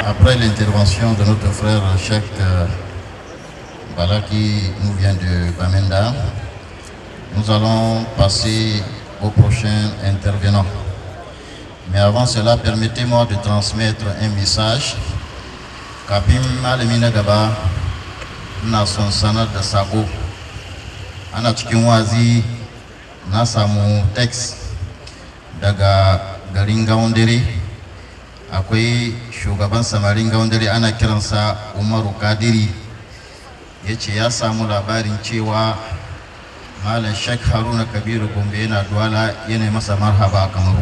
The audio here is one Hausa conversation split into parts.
après l'intervention de notre frère Cheikh euh, Bala qui nous vient de Bamenda, nous allons passer au prochain intervenant. Mais avant cela, permettez-moi de transmettre un message. Kafin malami na gaba, ina son sanar da sako. Ana cikin wazi na samu text daga garin Gaundare. Akwai shugaban samarin Gaundare ana kiransa Umaru Kadiri. Ya ce ya samu labarin cewa Malam Sheikh Haruna Kabiru Gombe yana duwala yana masa marhaba a Kamaru.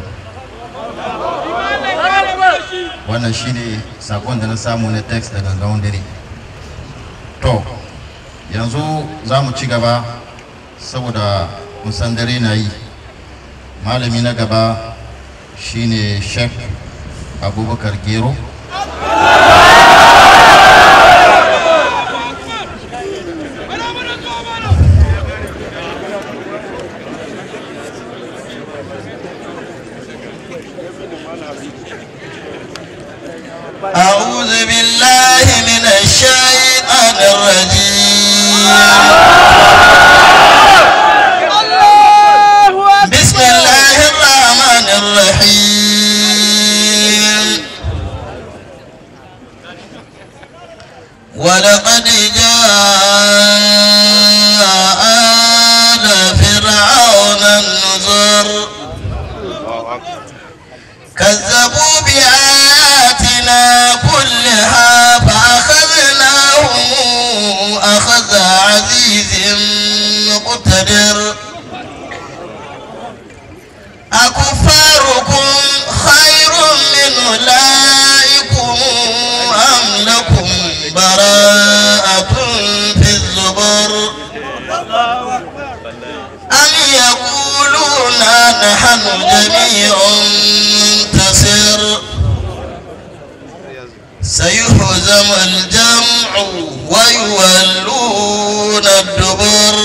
wannan shine sakon da na samu na text daga gawon dare to yanzu za mu ci gaba saboda musan dare na yi malami na gaba shine sheikh abubakar gero أعوذ بالله من الشيطان الرجيم بسم الله الرحمن الرحيم ولقد جاء آل فرعون النذر كذبوا بآياتنا كلها فأخذناهم أخذ عزيز مقتدر أكفاركم خير من أولئكم أم لكم براءة في الزبر أم يقولون نحن جميع منتصر سيهزم الجمع ويولون الدبر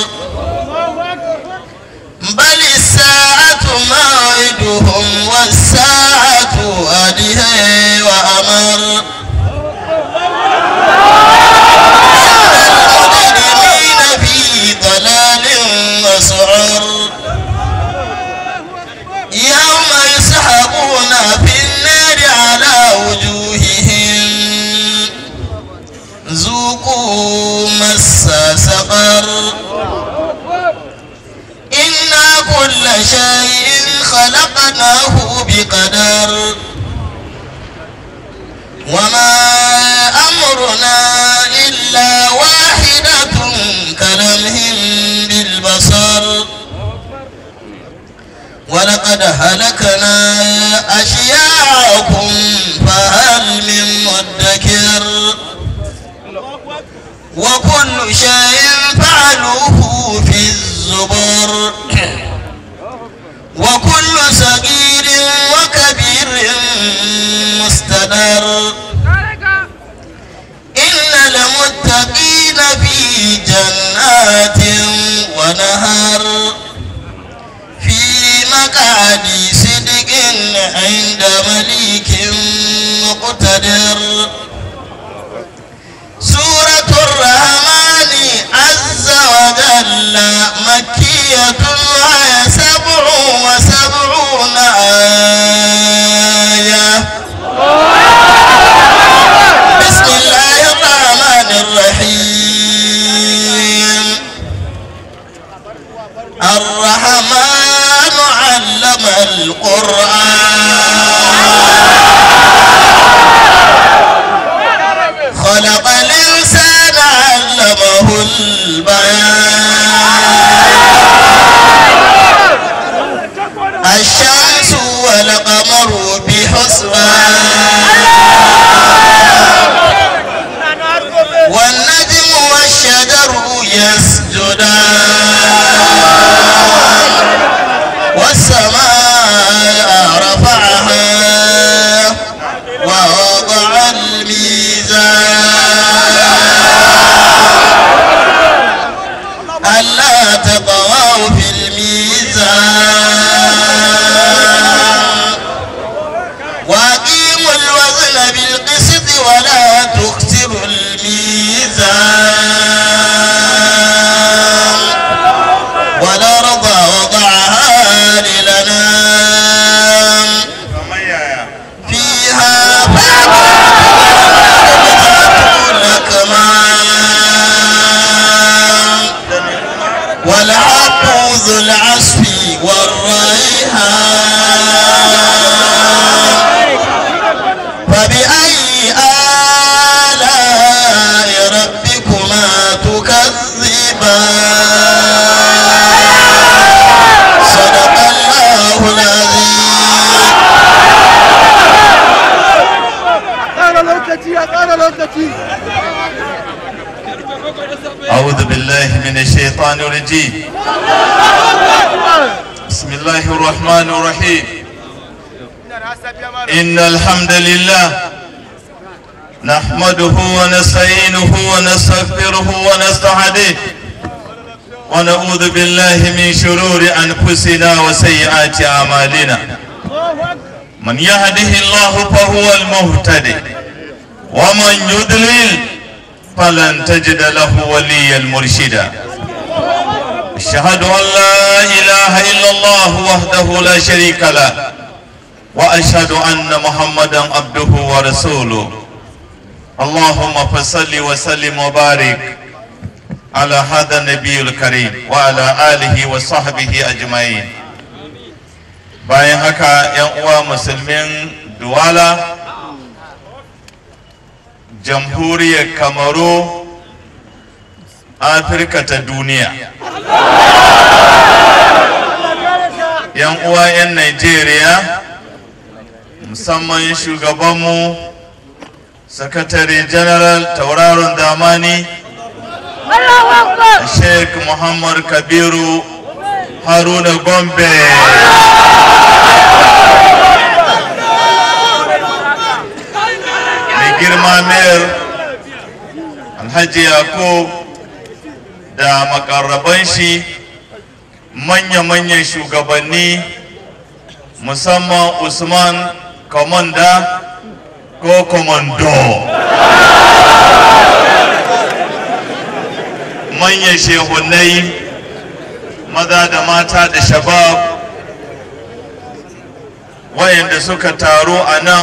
بل الساعة موعدهم والساعة أدهى وأمر المجرمين في ضلال وسعر يوم يسحبون في النار على وجوههم ذوقوا مس سقر إنا كل شيء خلقناه بقدر وما أمرنا إلا واحدة كلمح بالبصر ولقد هلكنا أشياعكم فهل من مدكر وكل شيء فعلوه في الزبر وكل صغير وكبير مستدر إن المتقين في جنات ونهر في مقعد صدق عند مليك مقتدر سورة الرحمن عز وجل مكية وهي سبع وسبعون آية بسم الله الرحمن الرحيم الرحمن علم القرآن lokaci ya ƙara lokaci أعوذ بالله من الشيطان الرجيم بسم الله الرحمن الرحيم إن الحمد لله نحمده ونستعينه ونستغفره ونستهديه ونعوذ بالله من شرور أنفسنا وسيئات أعمالنا من يهده الله فهو المهتدي ومن يضلل فلن تجد له وليا مرشدا أشهد أن لا إله إلا الله وحده لا شريك له وأشهد أن محمدا عبده ورسوله اللهم فصل وسلم وبارك على هذا النبي الكريم وعلى آله وصحبه أجمعين bayan haka 'yan uwa musulmin duwala jamhuriyar kamaru afirka ta duniya yan uwa 'yan nigeria musamman shugabanmu sakatare general tauraron damani sheikh muhammad kabiru haruna gombe mai girma mayar alhaji yakub da makarraban shi manya-manyan shugabanni musamman usman komanda ko komando manyan shehunai maza da mata da shabab wayanda suka taru a nan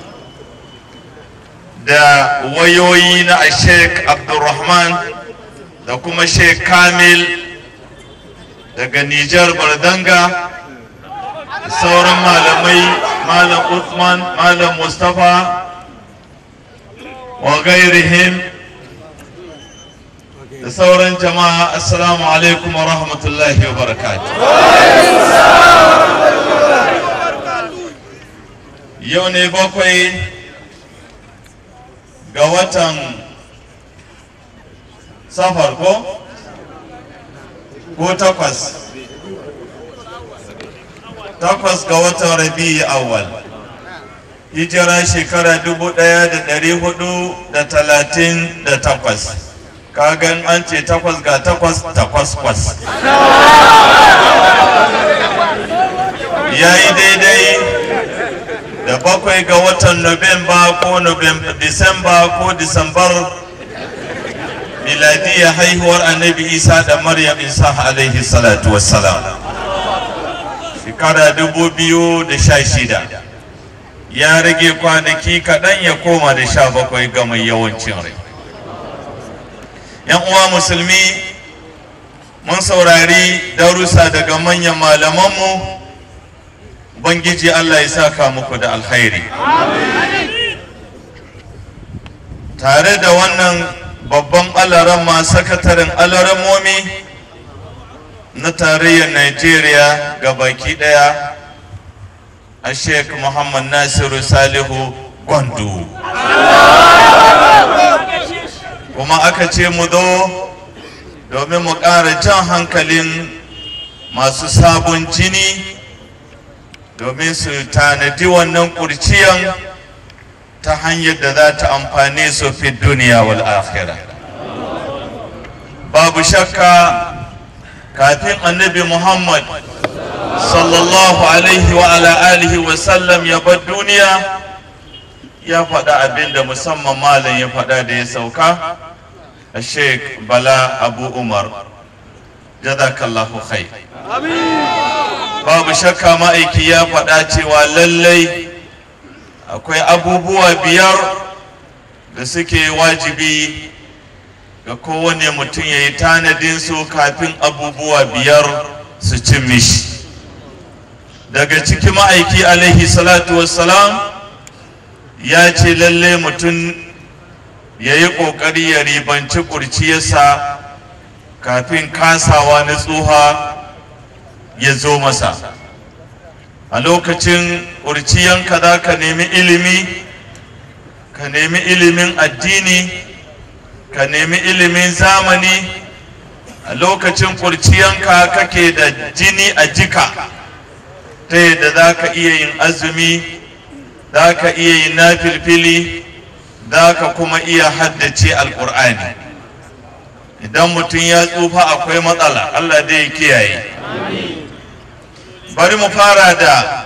da wayoyi na sheikh abdulrahman da kuma sheikh kamil daga nijar bardanga da sauran malamai malam Uthman malam mustapha wa gairihim da sauran jama'a assalamu alaikum wa rahmatullahi wa barakatuh yau ne bakwai ga watan safar ko ko takwas takwas ga watan rabi'i awwal hijira shekara dubu ɗaya da ɗari hudu da talatin da takwas kagan an ce takwas ga takwas takwas kwas ya yi daidai da bakwai ga watan Nuwamba ko Disamba ko Disambar miladiyya haihuwar annabi Isa da Maryam Isa alaihi salatu wassalam. Shekara dubu biyu da sha shida ya rage kwanaki kaɗan ya koma da sha bakwai ga mai yawancin rai. ‘Yan uwa musulmi mun saurari darussa daga manyan malamanmu Ubangiji Allah ya saka muku da alkhairi. Tare da wannan babban alarama sakataren alaramomi na tarayyar Najeriya ga baki daya a Sheikh Muhammad Nasiru Salihu Gwandu. Kuma aka ce mu zo domin mu ƙara jan hankalin masu sabon jini. domin su tanadi wannan kurciyan ta hanyar da za ta amfane su fi duniya wal akhira babu shakka kafin annabi muhammad sallallahu alaihi wa ala alihi wa sallam ya bar duniya ya faɗa abin da musamman malam ya faɗa da ya sauka a sheik bala abu umar jazakallahu khair babu shakka ma'aiki ya faɗa cewa lallai akwai abubuwa biyar da suke wajibi ga kowane mutum ya yi tanadin su kafin abubuwa biyar su cin mishi daga ciki ma'aiki alaihi salatu wassalam ya ce lallai mutum ya yi ƙoƙari ya ribanci ƙurciyarsa kafin kasawa na tsuha ya zo masa a lokacin ƙurciyanka za ka nemi ilimi ka nemi ilimin addini ka nemi ilimin zamani a lokacin kurciyanka kake da jini a jika ta yadda za ka iya yin azumi za ka iya yin nafilfili za ka kuma iya haddace alkur'ani idan mutum ya tsufa akwai matsala allah dai ya kiyaye bari mu fara da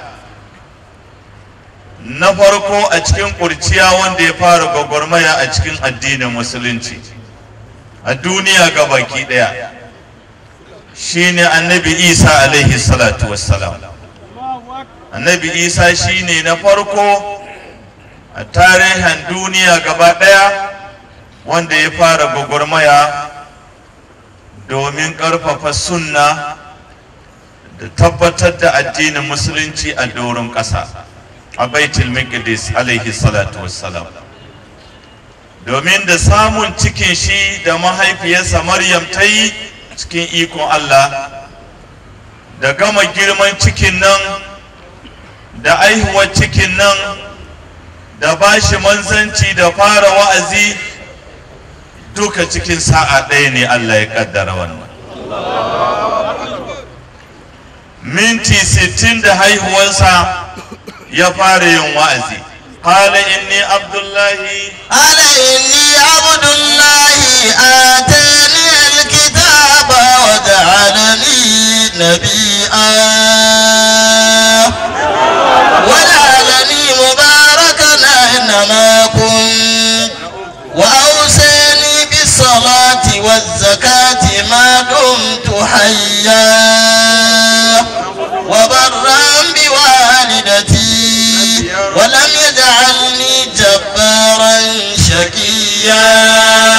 na farko a cikin kurciya wanda ya fara gwagwarmaya a cikin addinin musulunci a duniya ga baki daya shine annabi isa alaihi salatu wassalam annabi isa shine na farko a tarihin duniya gaba daya wanda ya fara gwagwarmaya domin ƙarfafa sunna da tabbatar da addinin musulunci a doron ƙasa a baitul maqdis alaihi salatu wassalam domin da samun cikin shi da mahaifiyarsa maryam ta yi cikin ikon allah da gama girman cikin nan da aihuwar cikin nan da bashi manzanci da fara wa'azi duka cikin sa'a ɗaya ne allah ya kaddara wannan minti sittin da haihuwarsa ya fara yin wa'azi قال إني عبد الله قال إني عبد الله آتاني الكتاب وجعلني نبيا وجعلني مباركا أينما كنت وأوصاني بالصلاة والزكاة ما دمت حيا وبرا بوالدتي ولم يجعلني جبارا شقيا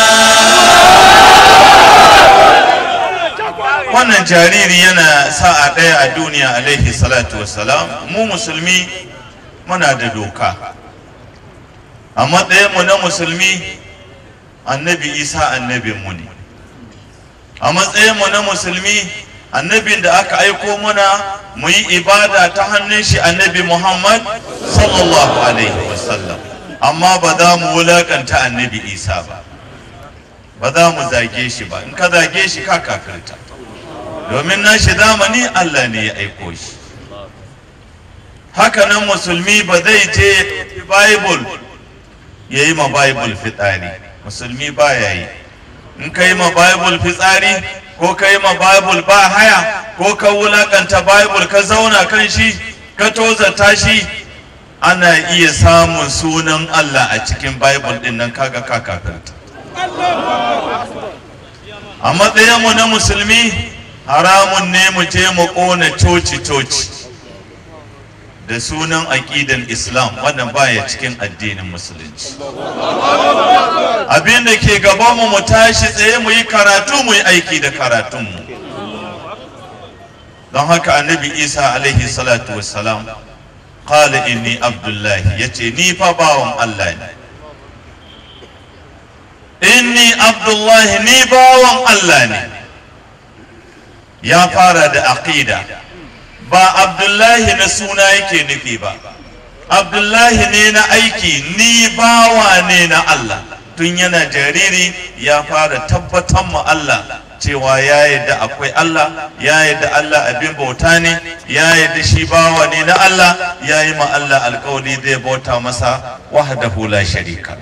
wannan jariri yana sa'a ɗaya a duniya alaihi salatu wassalam mu musulmi muna da doka a matsayinmu na musulmi annabi isa annabinmu ne a matsayinmu na musulmi annabin da aka aiko muna mu yi ibada ta hannun shi annabi muhammad sallallahu alaihi wasallam amma ba za mu wulakanta annabi isa ba ba za mu zage shi ba in ka zage shi ka kafirta domin nashi zamani allah ne ya aiko shi hakanan musulmi ba zai je bible ya yi ma bible fitsari musulmi ba ya yi in ka yi ma bible fitsari ko ka yi ma bible ba haya ko ka wulakanta bible ka zauna kan shi ka tozata shi ana iya samun sunan allah a cikin bible din nan kaga ka kafirta a matsayinmu na musulmi haramun ne mu je mu ƙona coci-coci da sunan aƙidan islam wannan baya cikin addinin musulunci abin da ke gabanmu mu tashi tsaye mu yi karatu mu yi aiki da karatunmu don haka annabi isa alaihi salatu wassalam qala inni abdullahi yace ni fa bawan allah ne inni abdullahi ni bawan allah ne ya fara da aqida ba abdullahi na suna yake nufi ba abdullahi ne na aiki ni bawa ne na allah tun yana jariri ya fara tabbatar ma allah cewa ya yadda akwai allah ya yadda allah abin bauta ne ya yadda shi bawa ne na allah ya yi ma allah alkawari zai bauta masa wahdahu la sharika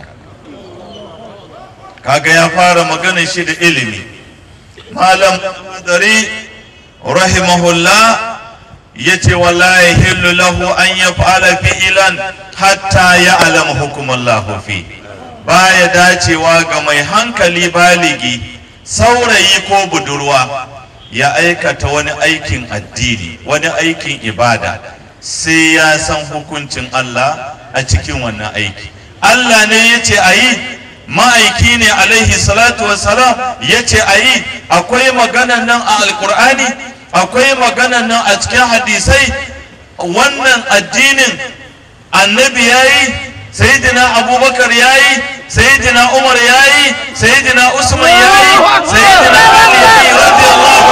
kaga ya fara maganin shi da ilimi malam madari rahimahullah yace wala yahillu lahu an yaf'ala fi'lan hatta ya'lam hukumallahu fi baya dacewa ga mai hankali baligi saurayi ko budurwa ya aikata wani aikin addini wani aikin ibada sai ya san hukuncin Allah a cikin wannan aiki Allah ne yace ayi ma'aiki ne alaihi salatu wassalam yace ayi akwai maganan nan a alkur'ani akwai maganan nan a cikin hadisai wannan addinin annabi ya yi sayidina abubakar ya yi sayidina umar ya yi sayidina usman ya yi sayidina ali ya yi radiyallahu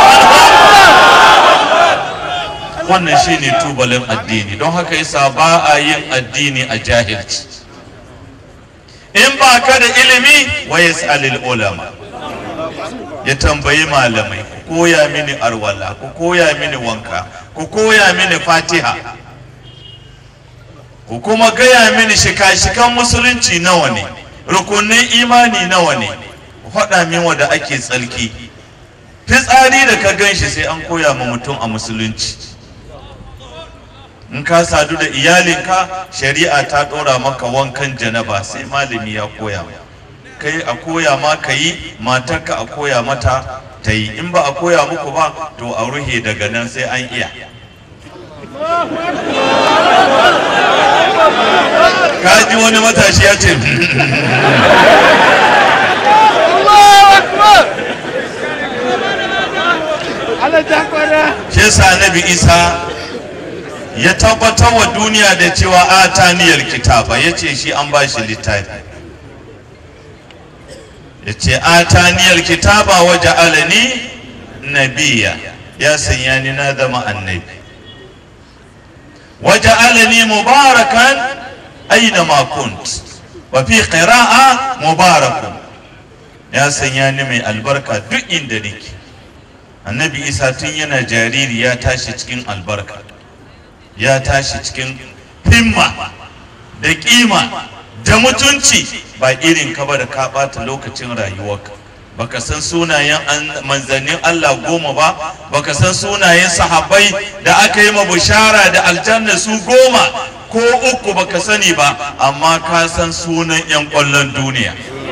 anhu wannan shine tubalin addini don haka yasa ba a yin addini a jahilci in ba ka da ilimi wa yas'alil ulama ya tambayi malamai ku koya mini arwala ku koya mini wanka ku koya mini fatiha ku kuma gaya mini shika-shikan musulunci nawa ne rukunin imani nawa ne ku faɗa min wanda ake tsalki fitsari da ka gan shi sai an koya ma mutum a musulunci in ka sadu da iyalinka shari'a ta ɗora maka wankan janaba sai malami ya koya ma kai a koya ma ka yi matarka a koya mata ta yi in ba a koya muku ba to a ruhe daga nan sai an iya ka ji wani matashi ya ce shi yasa annabi isa ya tabbatar wa duniya da cewa ataniyar kitaba ya ce shi an ba shi littafi ya ce ataniyar kitaba waje alani nabiya ya sanya ni na zama annabi waje alani mubarakan aina ma kunt wa fi qira'a mubarakun ya sanya ni mai albarka duk inda nake annabi isa tun yana jariri ya tashi cikin albarka ya tashi cikin himma da kima da mutunci ba irin ka ba da ka ɓata lokacin rayuwarka baka san sunayen manzannin Allah goma ba baka san sunayen sahabbai da aka yi ma bushara da aljanna su goma ko uku baka sani ba amma ka san sunan 'yan ƙwallon duniya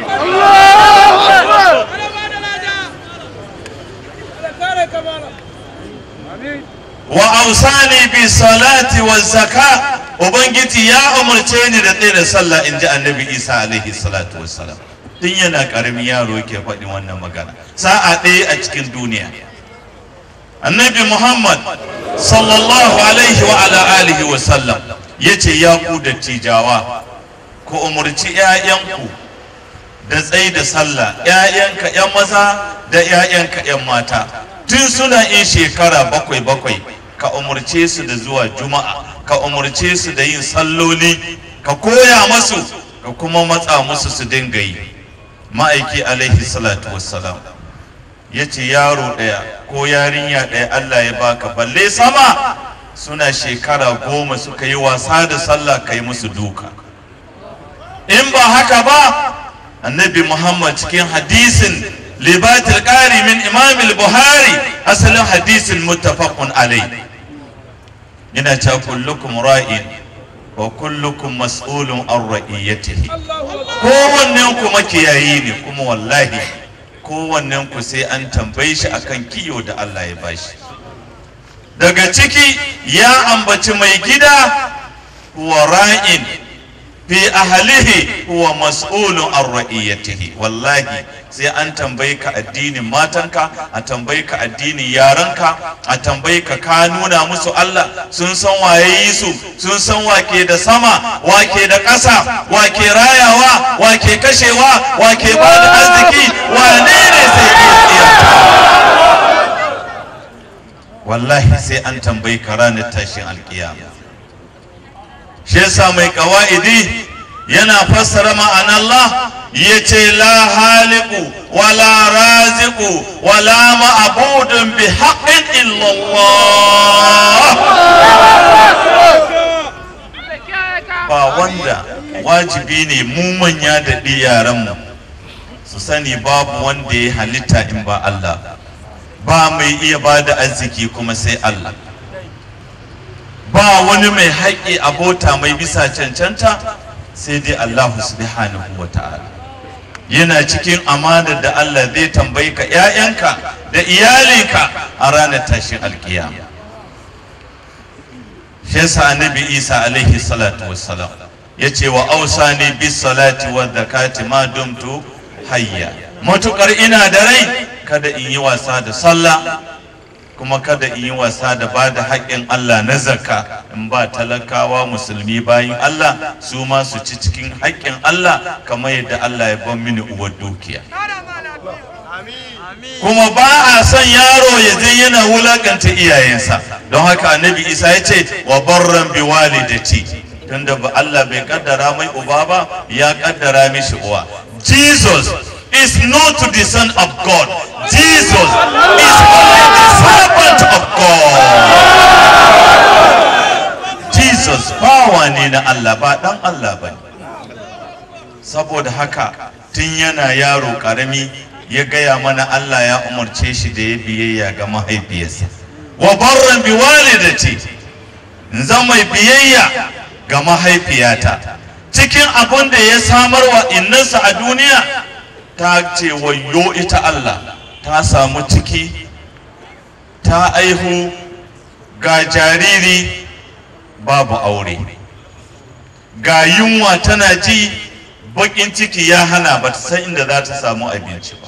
wa ausani bi salati wa zaka ubangiji ya umarce ni da tsaye da sallah in ji annabi isa alaihi salatu wassalam tun yana karamin yaro ke faɗin wannan magana sa'a ɗaya a cikin duniya annabi muhammad sallallahu alaihi wa ala alihi wa sallam ya ce ya ku dattijawa ku umarci 'ya'yanku da tsaye da sallah 'ya'yanka 'yan maza da 'ya'yanka 'yan mata tun suna in shekara bakwai bakwai ka umarce su da zuwa juma'a ka umarce su da yin salloli ka koya masu ka kuma matsa musu su dinga yi ma'aiki alaihi salatu wassalam ya ce yaro ɗaya ko yarinya ɗaya allah ya baka balle sama suna shekara goma suka yi wasa da sallah ka yi musu duka in ba haka ba annabi muhammad cikin hadisin libatul ƙari min imam buhari asalin hadisin muttafaqun alai yana cewa kullukum ra'in wa kullukum mas'ulun an ra'iyatihi kowannen ku makiyayi ne kuma wallahi kowannen ku sai an tambaye shi akan kiyo da Allah ya bashi daga ciki ya ambaci mai gida wa ra'in fi ahlihi huwa mas'ulun an ra'iyatihi wallahi sai an tambayi ka addinin matanka a tambayi ka addinin yaranka a tambayi ka ka nuna musu Allah sun san waye yi su sun san wake da sama wake da ƙasa wake rayawa wake kashewa wake ba da arziki wane ne sai iya wallahi sai an tambayi ka ranar tashin alkiyama shi yasa mai kawa'idi yana fassara ma'an Allah ya ce la haliku wala raziku wala ma'abudun bi haƙin illallah ba wanda wajibi ne mu manya da yaranmu su sani babu wanda ya halitta in ba Allah ba mai iya ba da arziki kuma sai Allah ba wani mai haƙƙi abota mai bisa cancanta sai dai Allah subhanahu wa ta'ala yana cikin amanar da Allah zai tambayi ka ‘ya'yanka da iyalinka a ranar tashin alkiyama shi yasa annabi isa alaihi salatu wassalam ya ce wa ausani bis salati wa zakati ma dumtu hayya matukar ina da rai kada in yi wasa da sallah kuma kada in yi wasa da ba da haƙƙin Allah na zakka in ba talakawa musulmi bayin Allah su ma su ci cikin haƙƙin Allah kamar yadda Allah ya ban mini uwar dukiya kuma ba a son yaro ya je yana wulakanta iyayensa don haka annabi isa ya ce wa barran bi walidati tunda ba Allah bai kaddara mai uba ba ya kaddara mishi uwa Jesus is not the son of God Jesus is only the servant of God Jesus bawa ne na Allah ba dan Allah ba saboda haka tun yana yaro karami ya gaya mana Allah ya umarce shi da ya biyayya ga mahaifiyarsa wa barran bi walidati zan mai biyayya ga mahaifiyata cikin abin da ya samar wa innansa a duniya ta ce wayo ita Allah ta samu ciki ta aihu ga jariri babu aure ga yunwa tana ji bakin ciki ya hana ba ta san inda za ta samu abinci ba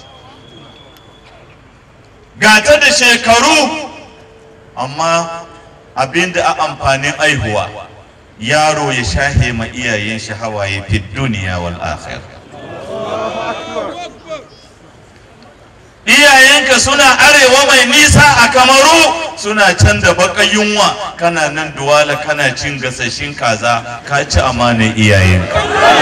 ga ta da shekaru amma abinda a amfanin aihuwa yaro ya shahe ma iyayen shi hawaye fi duniya wal akhir iyayenka suna arewa mai nisa a kamaru suna can da baka yunwa kana nan duwala kana cin gasashin kaza ka ci amanar iyayenka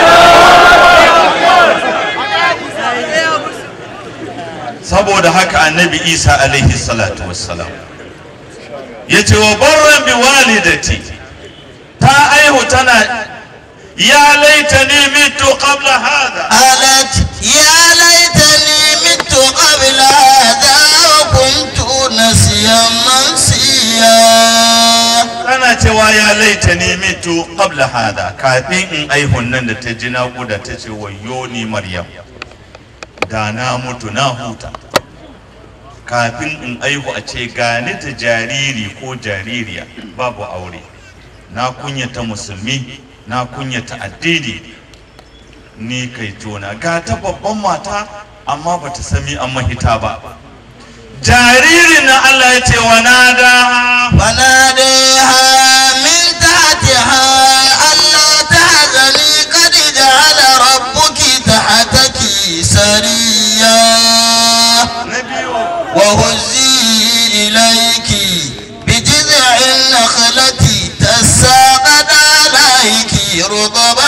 saboda haka annabi isa alaihi salatu wassalam ya ce wa barran bi walidati ta aihu tana ya laita ni mitu qabla hada قالت يا ليتني مت قبل هذا وكنت نسيا منسيا tana cewa ya laita ni mitu qabla hada kafin in aihun nan da ta ji naƙuda ta ce wayo ni maryam da na mutu na huta kafin in aihu a ce gani ta jariri ko jaririya babu aure na kunyata musulmi na kunyata addini ni kai tona ga ta babban mata amma bata sami an mahita ba jaririn na Allah ya ce wa nada وناديها من تحتها ألا تحزني قد جعل ربك تحتك سريا na biyu وهزي إليك بجذع النخلة تساقط عليك رطبا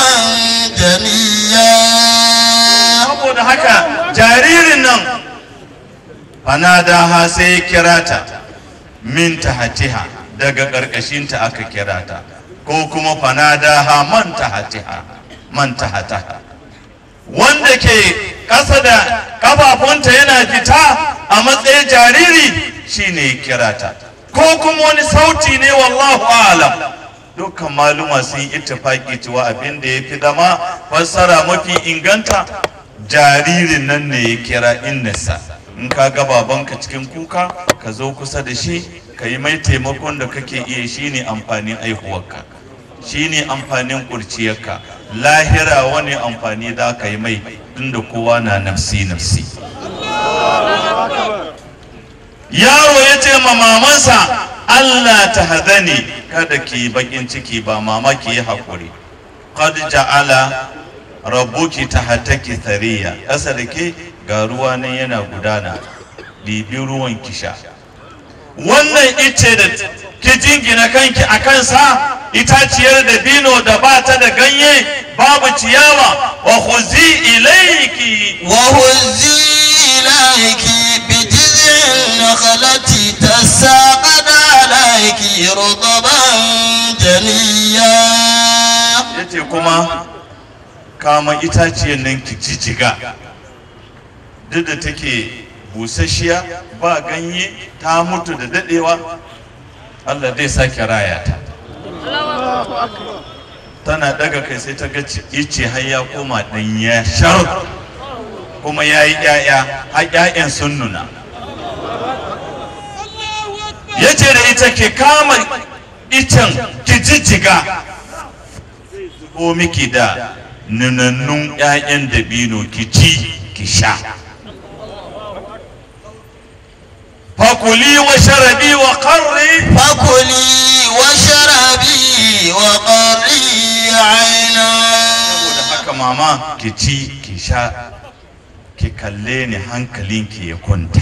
جنيا saboda haka jaririn nan fanadaha sai ya kira ta min tahatiha daga ƙarƙashinta aka kira ta ko kuma fanadaha man tahatiha man tahataha wanda ke ƙasa da ƙafafunta yana fita a matsayin jariri shine ya kira ta ko kuma wani sauti ne wallahu alam dukkan maluma sun yi ittifaki cewa abin da ya fi zama fassara mafi inganta jaririn nan ne ya kira innasa in ka ga babanka cikin kuka ka zo kusa da shi ka yi mai taimakon da kake iya shine amfanin aihuwarka shine amfanin kurciyarka lahira wani amfani za ka yi mai tunda kowa na nafsi nafsi yaro ya ce ma mamansa Allah ta hadani kada ki yi bakin ciki ba mama ki yi haƙuri qad ja'ala rabbuki tahtaki thariya ƙasa da ke ga ruwa nan yana gudana ɗibi ruwan ki sha wannan ice da ki jingina kanki a kansa itaciyar da bino da ba ta da ganye babu ciyawa wa khuzi ilayki وهزي إليك بجذع النخلة تساقط عليك رطبا جنيا yace kuma kama itaciyar nan ki jijjiga duk da take busasshiya ba ganye ta mutu da dadewa Allah zai sake raya ta tana daga kai sai ta ga ice har ya koma ɗanya shar kuma ya yi ƴaƴa har ƴaƴan sun nuna ya ce da ita ke kama icen ki jijjiga ko miki da nunannun 'ya'yan dabino ki ci ki sha fakuli wa sharabi wa qarri فكلي واشربي وقري عينا saboda haka mama ki ci ki sha ki kalle ni hankalinki ya kwanta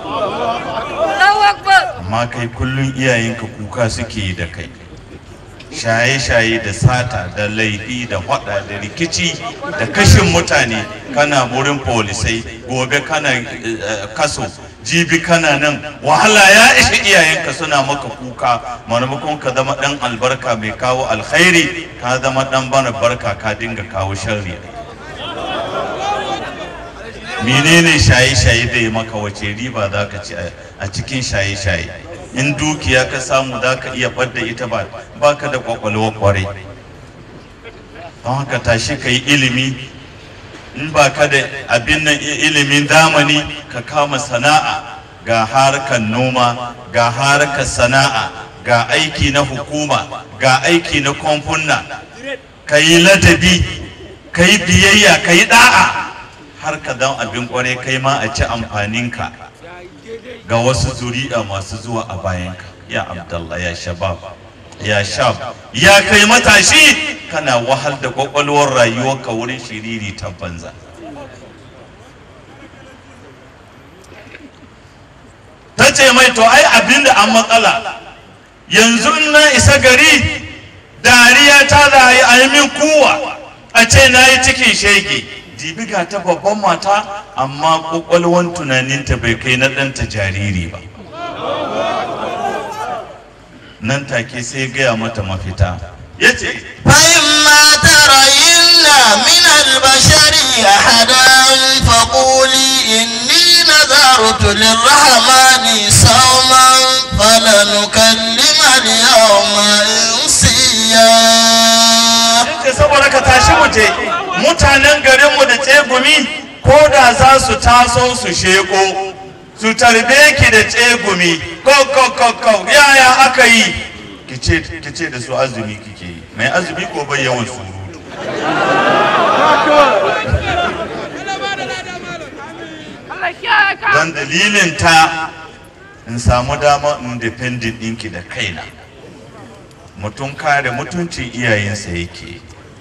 Allahu Akbar. amma kai kullum iyayenka kuka suke yi da kai shaye-shaye da sata da laifi da hada da rikici da kashin mutane kana wurin polisai gobe kana eh, kaso jibi kana nan wahala ya ishi iyayenka suna maka kuka maimakon ka zama dan albarka mai kawo alkhairi ka zama dan bana barka ka dinga kawo sharri menene shaye-shaye da ya maka wace riba za ka ci a- a cikin shaye-shaye in dukiya ka samu za ka iya ɓadda ita ba baka da kwakwalwa kwarai don haka tashi ka yi ilimi in ba ka da abin nan i- ilimin zamani ka kama sana'a ga harkar noma ga harkar sana'a ga aiki na hukuma ga aiki na kamfuna ka yi ladabi ka yi biyayya ka yi da'a har ka dan abin kwarai kai ma a ci amfaninka ga wasu zuri'a masu zuwa a bayanka ya abdallah ya shabab ya shab ya kai matashi kana wahal da kwakwalwar rayuwarka wurin shiriri ta banza ta ce mai to ai abinda an matsala yanzu in na isa gari dariya ta za a yi a yi min kuwa a ce na yi cikin shege dibi ga ta babban mata amma kwakwalwan tunaninta bai kai na ɗanta jariri ba nan take sai ya gaya mata mafita ya ce فإما ترين من البشر أحدا فقولي إني نذرت للرحمن صوما فلنكلم اليوم إنسيا ce saboda ka tashi mu je mutanen garinmu da tsegumi ko da za su taso su sheko su tarbe ki da tsegumi ko ko ko ko yaya aka yi ki ce ki ce da su azumi kike yi mai azumi ko bai yawan surutu don dalilin ta in samu dama independent ɗinki da kaina mutum kare mutuncin iyayensa yake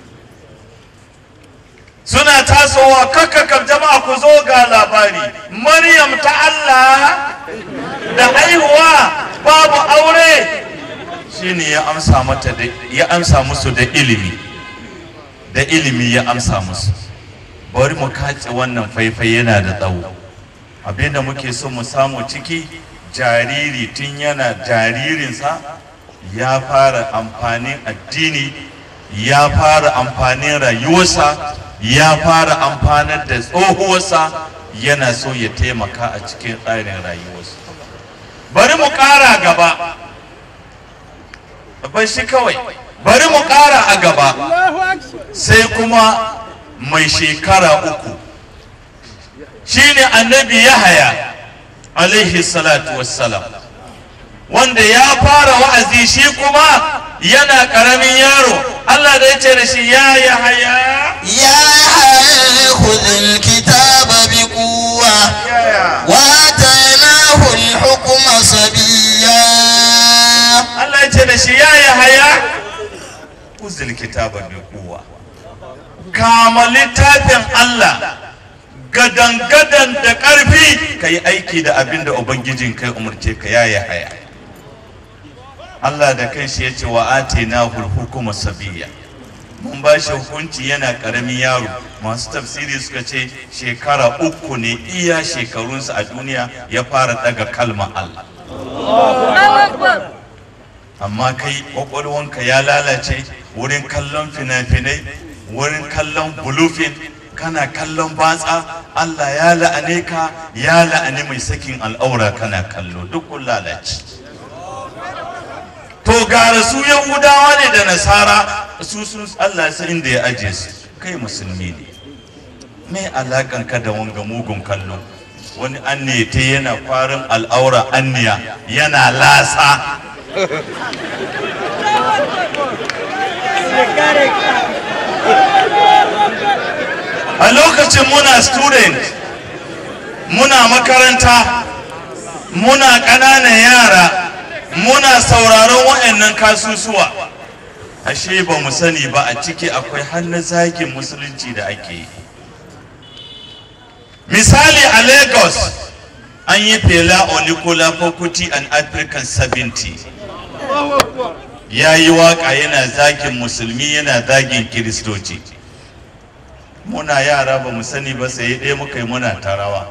suna tasowa kakkakar jama'a ku zo ga labari maryam ta Allah da haihuwa babu aure shine ya amsa mata da ya amsa musu da ilimi da ilimi ya amsa musu bari mu kace wannan faifai yana da tsawo abinda muke so mu samu ciki jariri tun yana jaririnsa ya fara amfanin addini ya fara amfanin rayuwarsa ya fara amfanar da tsohuwarsa yana so ya taimaka a cikin tsarin rayuwarsa bari mu ƙara gaba bar shi kawai bari mu ƙara a gaba sai kuma mai shekara uku shine annabi yahaya alaihi salatu wassalam wanda ya fara wa'azi shi kuma yana ƙaramin yaro Allah da ya ce da shi ya yahaya يا يحيى خذ الكتاب بقوة وآتيناه الحكم صبيا Allah ya ce da shi ya yahaya uzil kitaba bi quwwa kama littafin Allah gadan-gadan da ƙarfi ka yi aiki da abin da Ubangijin kai umarce ka ya yahaya Allah da kanshi ya ce wa atina hukuma sabiya mun ba shi hukunci yana ƙaramin yaro masu tafsiri suka ce shekara uku ne iya shekarunsa a duniya ya fara daga kalma Allah amma kai kwakwalwanka ya lalace wurin kallon fina-finai wurin kallon bulufin kana kallon batsa Allah ya la'ane ka ya la'ani mai sakin al'aura kana kallo duk kun lalace to gara su yahudawa ne da nasara su sun Allah sai inda ya aje su kai musulmi ne me alakan ka da wanga mugun kallo wani anne ta yana kwarin al'aura anniya yana lasa a lokacin muna student muna makaranta muna ƙananan yara muna sauraron waɗannan kasusuwa ashe ba mu sani ba a ciki akwai hannun zagin musulunci da ake yi misali a lagos an yi fela olikola fokuti an african 70 ya yi waƙa yana zagin musulmi yana zagin kiristoci muna yara ba mu sani ba sai ɗaya muka yi muna tarawa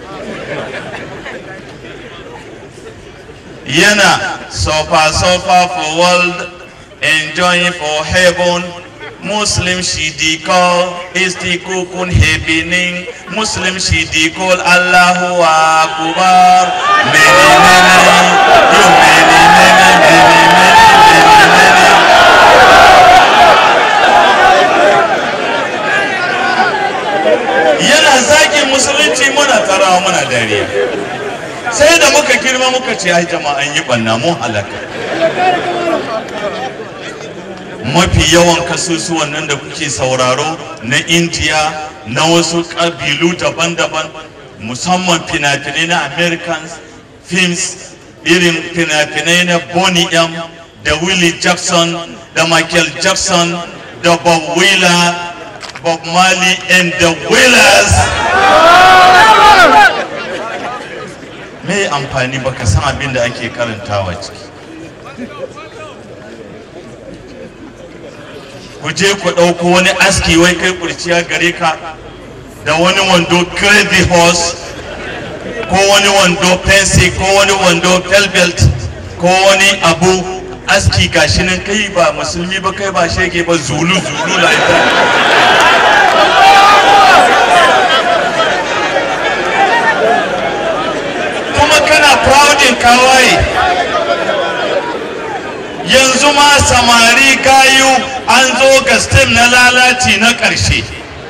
yana sofa sofa for world enjoying for heaven muslim shi di call isti kukun hebinin muslim shi di call allahu akbar many many you many many many many many many yana zagin musulunci muna tarawa muna dariya sai da muka girma muka ce ai jama'an yi banna mun halaka mafi yawan kasusuwan nan da kuke sauraro na indiya na wasu ƙabilu daban-daban musamman fina-finai na americans films irin fina-finai na bonnie m da willie jackson da michael jackson da bob wheeler bob marley and the wheelers me amfani baka san abin da ake karantawa ciki ku je ku ɗauko wani aski wai kai kurciya gare ka da wani wando crazy horse ko wani wando fancy ko wani wando belt ko wani abu aski gashi nan kai ba musulmi ba kai ba shege ba zulu zulu la ita kuma kana proudin kawai yanzu ma samari gayu an zo ga stem na lalaci na ƙarshe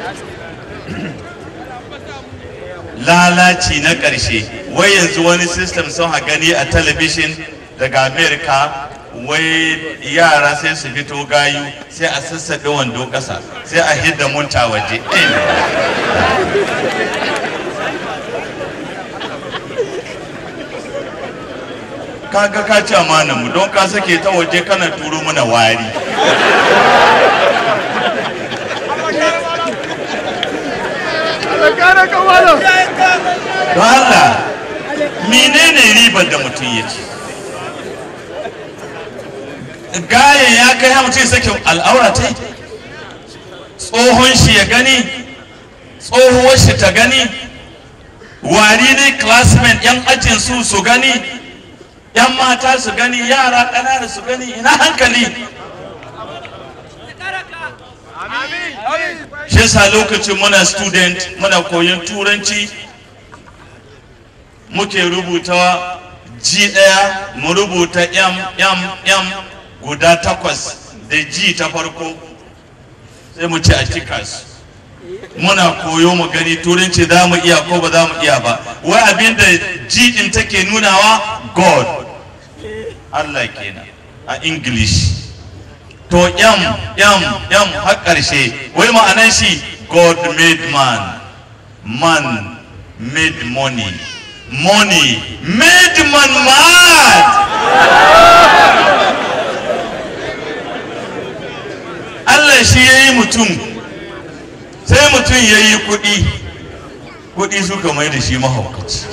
lalaci na ƙarshe wai yanzu wani system sun ha gani a talabishin daga america wai yara sai su fito gayu sai a sassaɓe wando ƙasa sai a hidda munta waje kaga ka ci amana mu don ka sake ta waje kana turo mana wari don Allah menene ribar da mutum ya ci gayan ya kai ha mutum sake al'aura ta tsohon shi ya gani tsohuwar shi ta gani wari ne classmate yan ajin su su gani yan mata su gani yara ƙanana su gani ina hankali shi yasa lokacin muna student muna koyon turanci muke rubuta ji ɗaya mu rubuta yam yam yam guda takwas da ji ta farko sai mu ci a cika su muna koyo mu gani turanci za mu iya ko ba za mu iya ba wai abin da ji ɗin take nunawa god allah kenan a english to yam yam yam har ƙarshe wai ma'anan shi god made man man made money money made man mad Allah shi ya yi mutum sai mutum ya yi kuɗi kuɗi suka mai da shi mahaukaci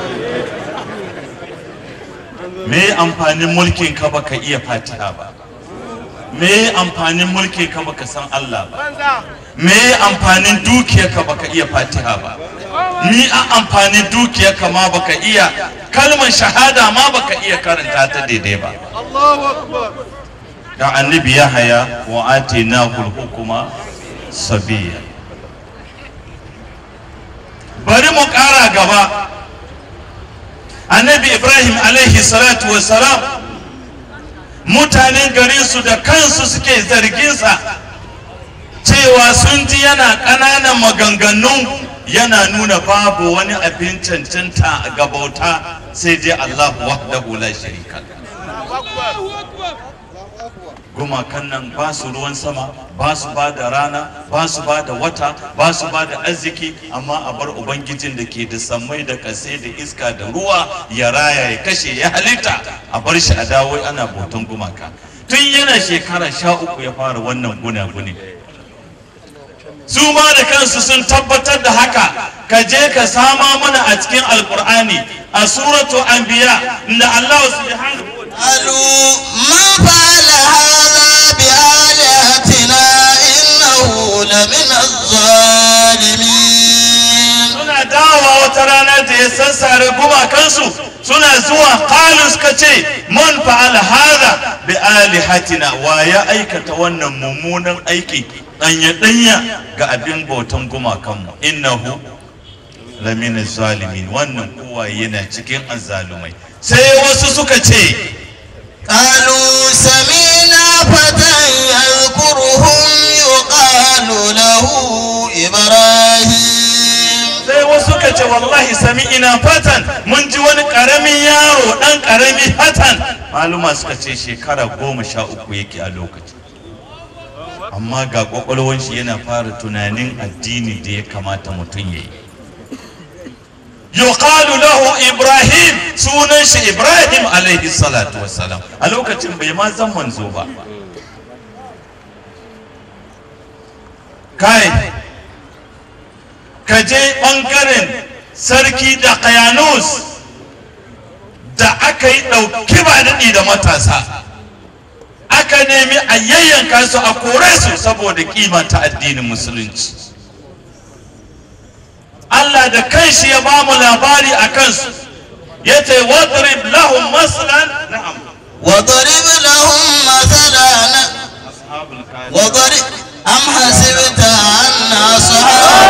me amfanin mulkin ka baka iya fatiha ba me amfanin mulkin ka baka san Allah ba me amfanin dukiyar ka baka iya fatiha ba ni a amfanin dukiyar ka ma baka iya kalmar shahada ma baka iya karanta ta daidai ba da annabi ya haya wa atina hukuma sabiya bari mu ƙara gaba annabi ibrahim alaihi salatu wassalam mutanen garinsu da kansu suke zarginsa cewa sun ji yana ƙananan maganganu yana nuna babu wani abin cancanta a gabauta sai dai Allah wahdahu la sharika gumakan nan ba su ruwan sama ba su ba da rana ba su ba da wata ba su ba da arziki amma a bar ubangijin da ke da sammai da kase da iska da ruwa ya raya ya kashe ya halitta a bar shi a dawo ana bautan gumaka tun yana shekara sha uku ya fara wannan gunaguni su ma da kansu sun tabbatar da haka ka je ka sama mana a cikin alkur'ani a suratu anbiya inda Allah subhanahu قالوا من فعل هذا بآلهتنا إنه لمن الظالمين suna dawowa wata rana da ya sassare gumakansu suna zuwa kalu suka ce man fa'ala hada bi alihatina wa ya aikata wannan mummunan aiki danya danya ga abin bautan gumakanmu innahu lamina zalimin wannan kowa yana cikin azzalumai sai wasu suka ce قالوا سمينا فتى يذكرهم يقال له إبراهيم sai wasu suka ce wallahi sami ina fatan mun ji wani karamin yaro dan karami fatan maluma suka ce shekara goma sha uku yake a lokaci amma ga kwakwalwan shi yana fara tunanin addini da ya kamata mutum ya yi yuqalu lahu ibrahim sunan shi ibrahim alaihi salatu wassalam a lokacin bai ma zan manzo ba kai ka je ɓangaren sarki da kayanus da aka yi ɗauki ba daɗi da matasa aka nemi a yayyanka su a kore su saboda kimanta addinin musulunci Allah da kanshi ya ba mu labari a kansu ya ce wadrib lahum maslan na'am وضرب لهم مثلا وضرب أم حسبت أن أصحاب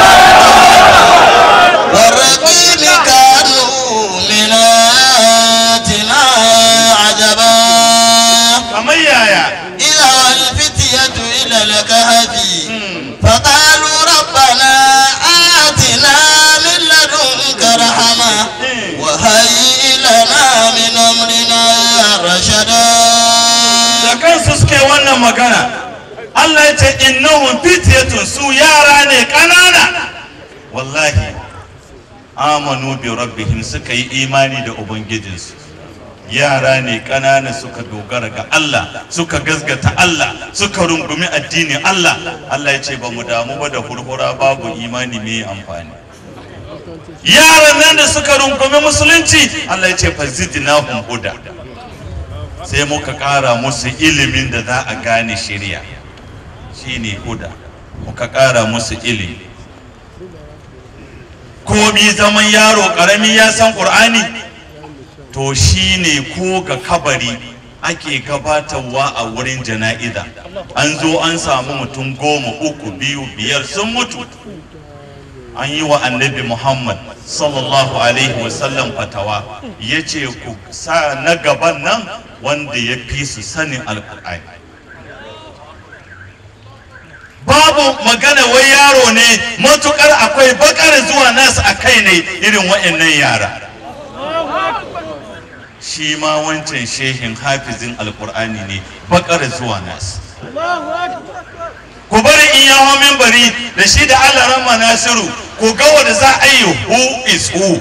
والرقيم كانوا من آياتنا عجبا kamar yaya إذا الفتية إلى الكهف فقالوا ربنا آتنا من لدنك رحمة وهيئ لنا من أمرنا رشدا da kansu suke wannan magana Allah ya ce innahum fityatun su yara ne kanana wallahi amanu bi rabbihim suka yi imani da ubangijinsu yara ne kanana suka dogara ga Allah suka gazgata Allah suka rungumi addinin Allah Allah ya ce ba mu damu ba da hurhura babu imani mai amfani yaran nan da suka rungumi musulunci Allah ya ce fa zidnahum huda sai muka ƙara musu ilimin da za a gane shirya shine huda muka ƙara musu ilimi komi zaman yaro ƙarami ya san ƙur'ani to shine ko ga kabari ake gabatarwa a wurin jana'iza an zo an samu mutum goma uku biyu biyar sun mutu an yi wa annabi muhammad sallallahu alaihi wasallam fatawa ya ce ku sa na gaban nan wanda ya fi su sanin alkur'ani babu magana wai yaro ne matukar akwai bakar zuwa nasu a kai ne irin wa'annan yara shi ma wancan shehin hafizin alkur'ani ne bakar zuwa nasu ku bari in ya hau mimbari da shi da Allah rama Nasiru ku ga wanda za a yi who is who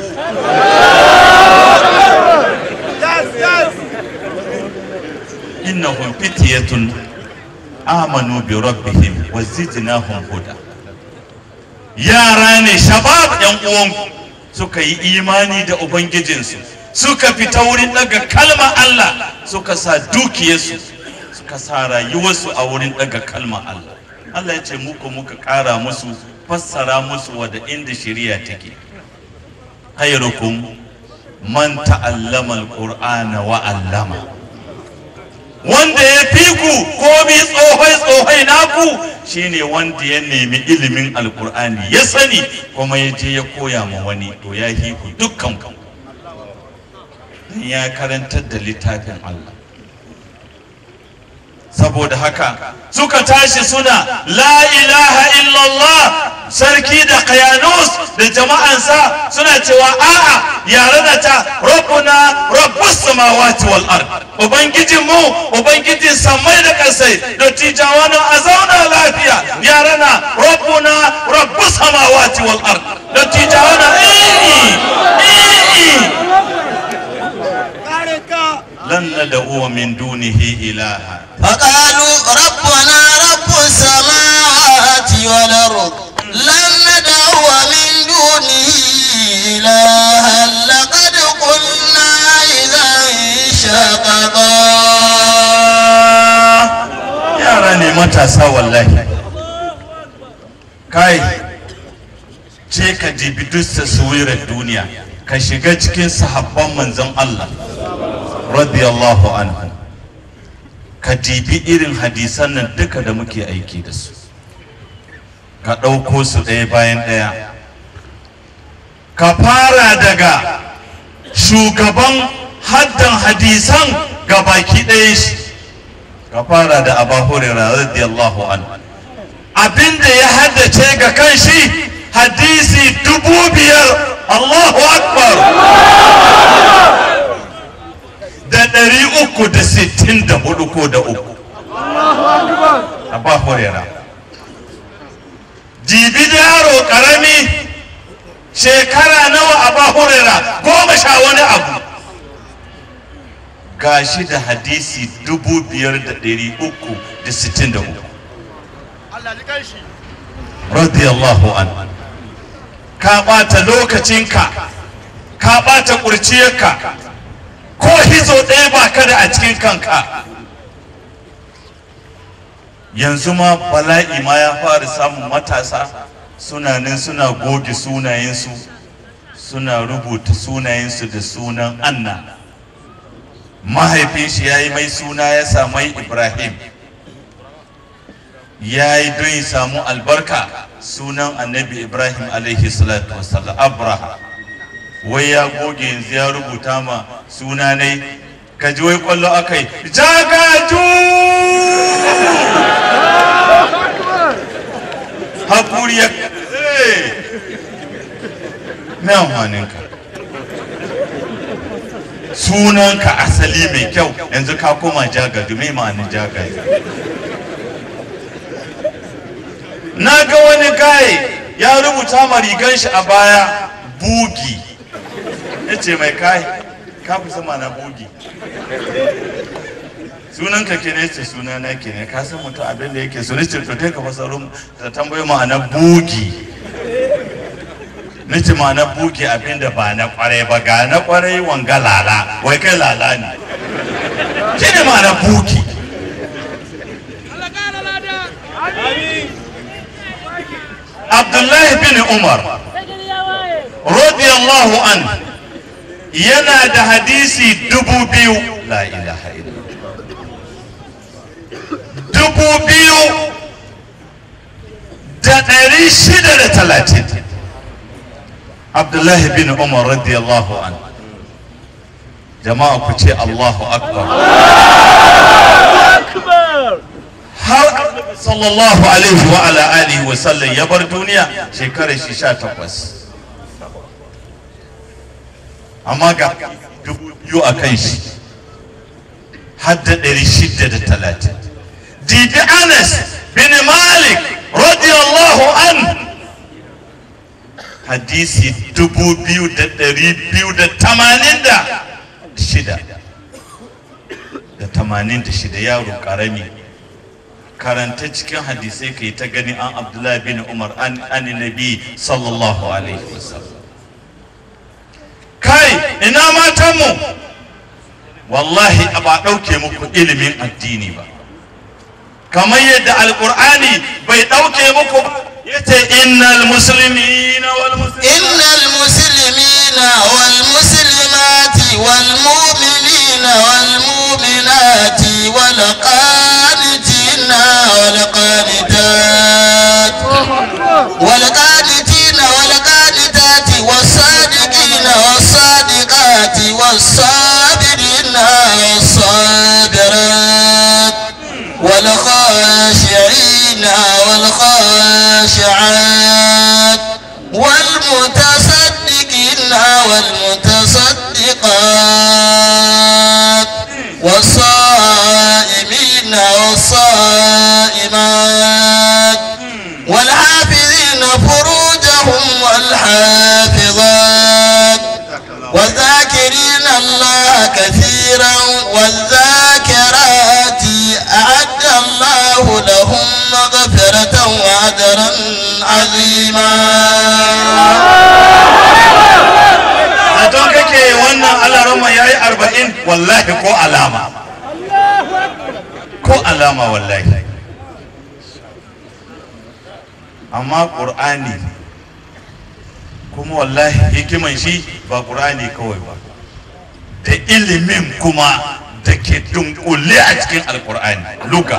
innahum fityatun amanu bi rabbihim wa zidnahum huda yara ne shabab yan uwanku suka yi imani da ubangijinsu suka fita wurin daga kalma Allah suka sa dukiyarsu suka sa rayuwarsu a wurin daga kalma Allah Allah ya ce muku muka ƙara musu fassara musu wada inda shari'a take khairukum man ta'allama alqur'ana wa 'allama wanda ya fi ku komi tsohai tsohai naku shine wanda ya nemi ilimin alqur'ani ya sani kuma ya je ya koya ma wani to ya fi ku dukkan ku ya karantar da littafin Allah saboda haka suka tashi suna la ilaha illallah sarki da kayanus da jama'ansa suna cewa a'a yare da ta rabbuna rabbus samawati wal ard ubangijin mu ubangijin samai da kasai da tijawa na a zauna lafiya yare na rabbuna rabbus samawati wal ard da tijawa na lan nad'u min dunihi ilaha فقالوا ربنا رب السماوات والأرض لن ندعو من دونه إلها لقد قلنا إذا شططا samari matasa wallahi kai ce ka dibi duk taswirar duniya ka shiga cikin sahabban manzon Allah radiyallahu anhu ka dibi irin hadisan nan duka da muke aiki da su ka ɗauko su ɗaya bayan ɗaya ka fara daga shugaban haddan hadisan ga baki ɗaya shi ka fara da abu hurairah radiyallahu anhu abinda ya haddace ga kan shi hadisi dubu biyar Allahu akbar da ɗari uku da sittin da hudu ko da uku abu hurairah jibi da yaro ƙarami shekara nawa abu hurairah goma sha wani abu gashi da hadisi dubu biyar da ɗari uku da sittin da uku radiyallahu an ka ɓata lokacinka ka ɓata ƙurciyarka ko hizo ɗaya ba ka da a cikin kanka yanzu ma bala'i ma ya fara samun matasa suna nan suna goge sunayensu suna rubuta sunayensu da sunan anna mahaifin shi ya yi mai suna ya samai ibrahim ya yi don ya samu albarka sunan annabi ibrahim alaihi salatu wasallam abraha wai ya goge yanzu ya rubuta ma suna ne ka ji wai kwallo aka yi jagaju hakuri ya na amfaninka sunanka asali mai kyau yanzu ka koma jagaju mai ma'anin jagaju na ga wani gaye ya rubuta ma rigan shi a baya bugi ya ce mai kai ka fi sama na bugi sunan ka kene ce suna na kene ka san mutum abin da yake so nace to kai ka fasaro da tambayi ma'ana bugi nace ma'ana bugi abin da ba na kwarai ba ga na kwarai wanga lala wai kai lala ne shi ne ma'ana bugi Abdullahi bin Umar radiyallahu an yana da hadisi dubu biyu la ilaha illallah dubu biyu da ɗari shida da talatin Abdullahi bin Umar radiyallahu an jama'a ku ce Allahu akbar har sallallahu alaihi wa ala alihi wa sallam ya bar duniya shekarar shi sha takwas amma ga dubu biyu a kan shi har da ɗari shida da talatin dibi anas bin malik radiyallahu an hadisi dubu biyu da ɗari biyu da tamanin da shida da tamanin da shida yaro ƙarami karanta cikin hadisai ka yi ta gani an abdullahi bin umar an nabi sallallahu alaihi wasallam kai ina matanmu wallahi ba ɗauke muku ilimin addini ba kamar yadda alƙur'ani bai ɗauke muku ba yace innal muslimina wal innal muslimina wal muslimati wal mu'minina wal mu'minati wal qanitina wal qanitat wal qanitina wal qanitati was sadiqina was sadiqati was sabirina was sabirat wal khashi'ina wal khashi'at والمتصدقين والمتصدقات والصائمين والصائمات والحافظين فروجهم والحافظات والذاكرين الله كثيرا والذاكرات أعد الله لهم مغفرة وأجرا عظيما a don kake wannan alarama ya yi arba'in wallahi ko alama ko alama wallahi amma ƙur'ani kuma wallahi hikiman shi ba ƙur'ani kawai ba da ilimin kuma da ke dunkule a cikin alƙur'ani luka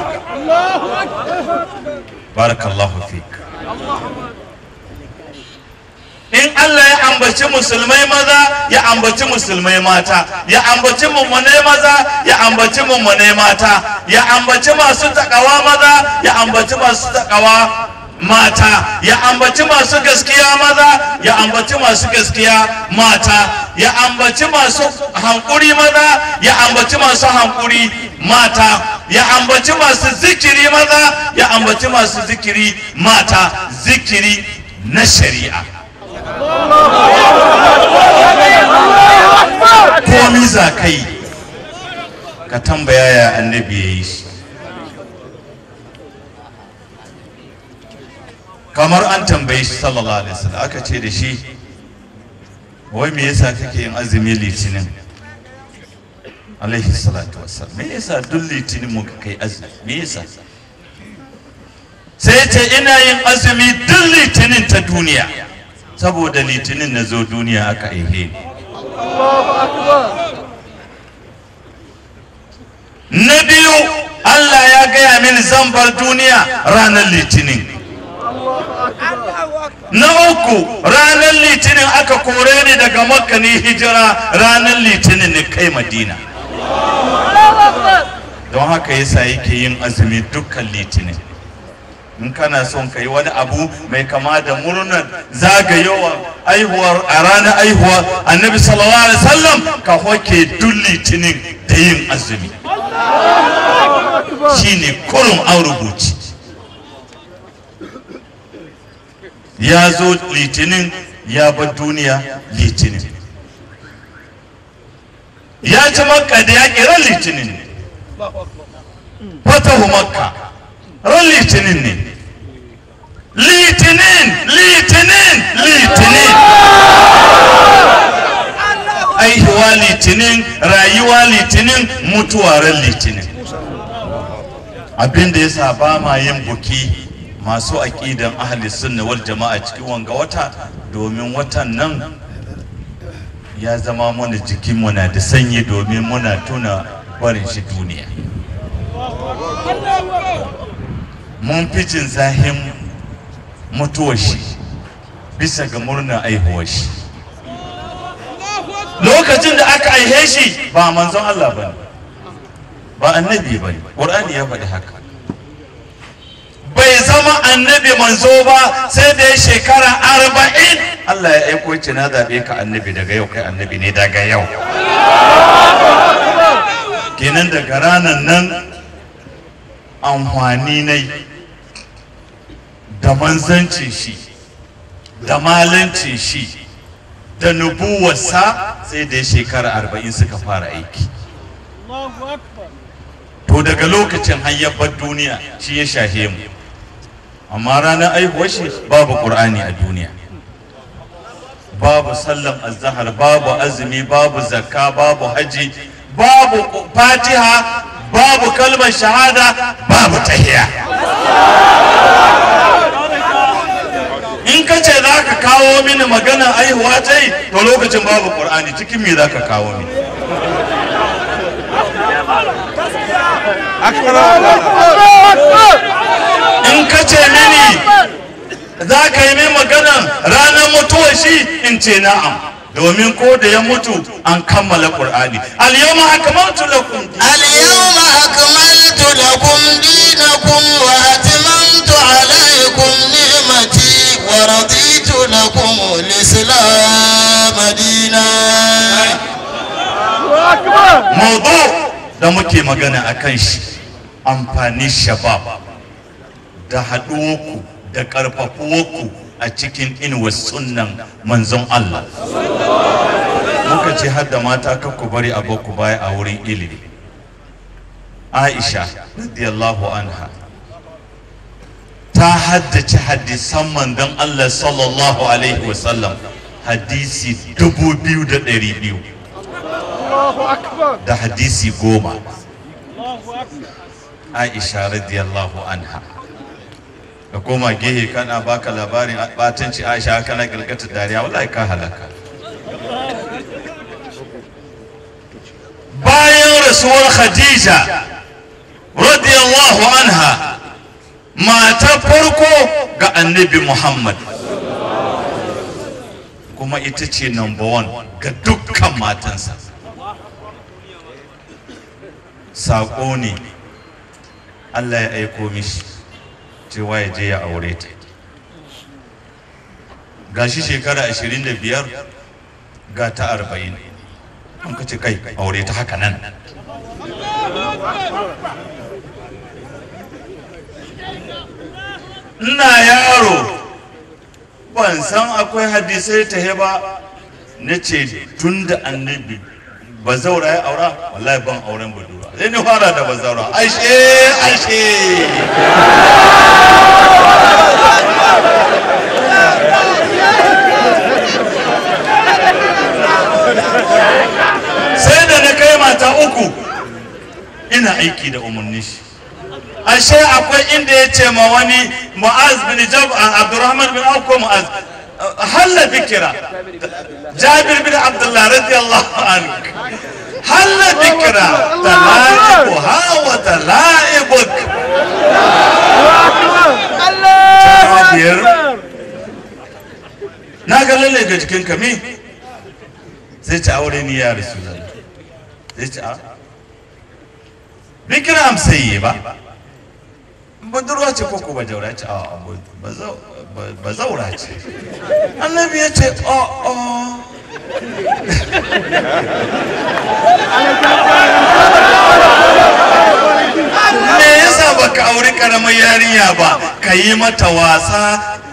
barakallahu fik in Allah ya ambaci musulmai maza ya ambaci musulmai mata ya ambaci mummunai maza ya ambaci mummunai mata ya ambaci masu takawa maza ya ambaci masu takawa mata ya ambaci masu gaskiya maza ya ambaci masu gaskiya mata ya ambaci masu hankuri maza ya ambaci masu hankuri mata ya ambaci masu zikiri maza ya ambaci masu zikiri mata zikiri na shari'a komi za ka yi ka tambaya ya annabi ya yi shi kamar an tambaye shi sallallahu alaihi wasallam aka ce da shi wai me yasa kake yin azumi litinin alaihi salatu wassalam me yasa duk litinin muka kai azumi me yasa sai ce ina yin azumi duk litinin ta duniya saboda litinin na zo duniya aka aihe ni na biyu Allah ya gaya mini zan bar duniya ranar litinin na uku ranar litinin aka kore ni daga makka ni hijira ranar litinin ni kai madina don haka yasa yake yin azumi dukkan litinin in kana son ka yi wani abu mai kama da murnar zagayowar aihuwar a ranar aihuwa annabi sallallahu alaihi wasallam ka hoke duk litinin da yin azumi shine kurum an rubuci ya zo litinin ya bar duniya litinin ya ci makka da ya kira litinin ne fatahu makka ran litinin ne litinin litinin litinin aihuwa litinin rayuwa litinin mutuwa ran litinin abinda ya sa ba ma yin buki masu aƙidan ahli sunna wal jama'a cikin wanga wata domin watan nan ya zama mana jikinmu na da sanyi domin muna tuna barin shi duniya mun fi jin zahin mutuwar shi bisa ga murnar aihuwar shi lokacin da aka aihe shi ba manzon Allah ba ne ba annabi ba ne ƙur'ani ya faɗi haka bai zama annabi manzo ba sai da ya shekara arba'in Allah ya aiko ce na zaɓe ka annabi daga yau kai annabi ne daga yau kenan daga ranar nan amfani na da manzancin shi da malancin shi da nubuwarsa sai da ya shekara arba'in suka fara aiki to daga lokacin hayyabar duniya shi ya shahe mu amma ranar aihuwar shi babu ƙur'ani a duniya babu sallan azahar babu azumi babu zakka babu haji babu fatiha babu kalmar shahada babu tahiya in ka ce za ka kawo mini maganar aihuwa ta yi to lokacin babu ƙur'ani cikin me za ka kawo mini in ka ce mini za ka yi min maganan ranar mutuwar shi in ce na'am domin ko da ya mutu an kammala qur'ani al-yawma akmaltu lakum اليوم أكملت لكم دينكم وأتممت عليكم نعمتي ورضيت لكم الإسلام دينا mawdu da muke magana akan shi amfani shabab da haɗuwarku da ƙarfafuwarku a cikin inuwar sunnan manzon Allah muka ce har da mata kan ku bari ku baya a wurin ilimi Aisha radiyallahu anha ta haddace hadisan manzon Allah sallallahu alaihi wasallam hadisi dubu biyu da ɗari biyu da hadisi goma Aisha radiyallahu anha ka koma gehe kana baka labarin batanci aisha kana girgata dariya wallahi ka halaka bayan rasuwar khadija radiyallahu anha mata farko ga annabi muhammad kuma ita ce number one ga dukkan matansa saƙo ne allah ya aiko mishi cewa ya je ya aure ta gashi shekara 25 ga ta 40 an ka ce kai aure ta haka nan ina yaro ban san akwai hadisai ta ba na ce tun da annabi ba zaura ya aura wallahi ban auren budurwa sai ni fara da ba zaura ashe ashe sai da na kai mata uku ina aiki da umarni shi ashe akwai inda ya ce ma wani mu'az bin jab abdurrahman bin auf ko mu'az halla bikira jabir bin abdullah radiyallahu anhu halla bikira talaibu ha wa talaibuk jabir na ga lalle ga jikin ka me zai ci aure ni ya rasulullah zai ci a bikira amsaye ba budurwa ce ko ko bajaura ce a bazaura ce annabi ya ce o o me yasa baka auri karamar yarinya ba ka yi mata wasa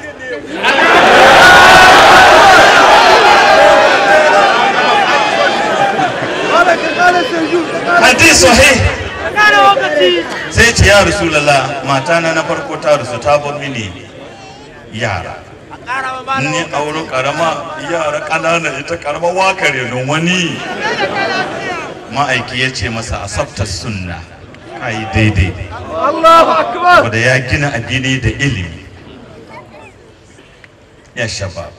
hadis sahih sai ce ya rasulallah mata na na farko ta rasu ta bar mini yara ni auro karama yara kanana ita karama wakare don wani ma'aiki ya ce masa asabta sunna ai daidai wanda ya gina addini da ilimi ya shabab